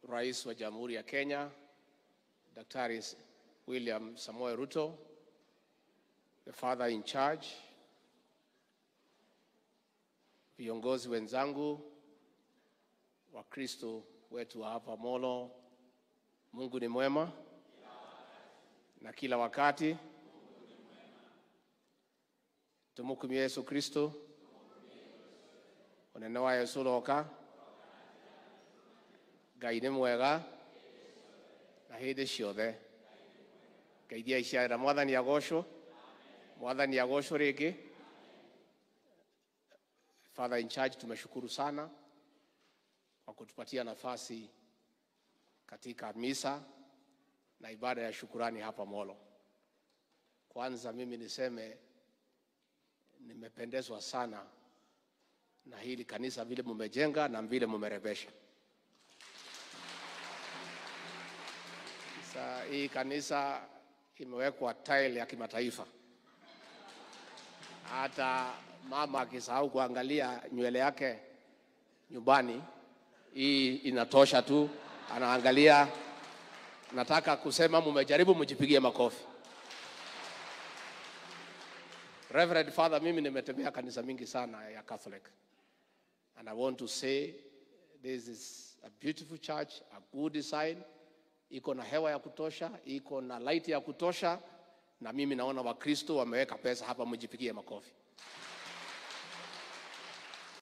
Rais wa Jamhuri ya Kenya Daktari William Samoei Ruto, the father in charge, viongozi wenzangu, Wakristo wetu wa hapa Molo, Mungu ni mwema na kila wakati. Tumukumie Yesu Kristo unene wa Yesu roka Ngai nĩ mwega na hĩndĩ ciothe ngeithia iciarĩra mwathani agocwo mwathani agocwo rĩngĩ father in charge tumeshukuru sana kwa kutupatia nafasi katika misa na ibada ya shukurani hapa Molo. Kwanza mimi niseme nimependezwa sana na hili kanisa vile mumejenga na vile mumerebesha. Sasa hii kanisa imewekwa tile ya kimataifa. Hata mama akisahau kuangalia nywele yake nyumbani, hii inatosha tu, anaangalia. Nataka kusema mumejaribu, mjipigie makofi. Reverend Father, mimi nimetembea kanisa mingi sana ya Catholic and I want to say this is a beautiful church, a good design iko na hewa ya kutosha, iko na light ya kutosha, na mimi naona Wakristo wameweka pesa hapa, mjipigie makofi.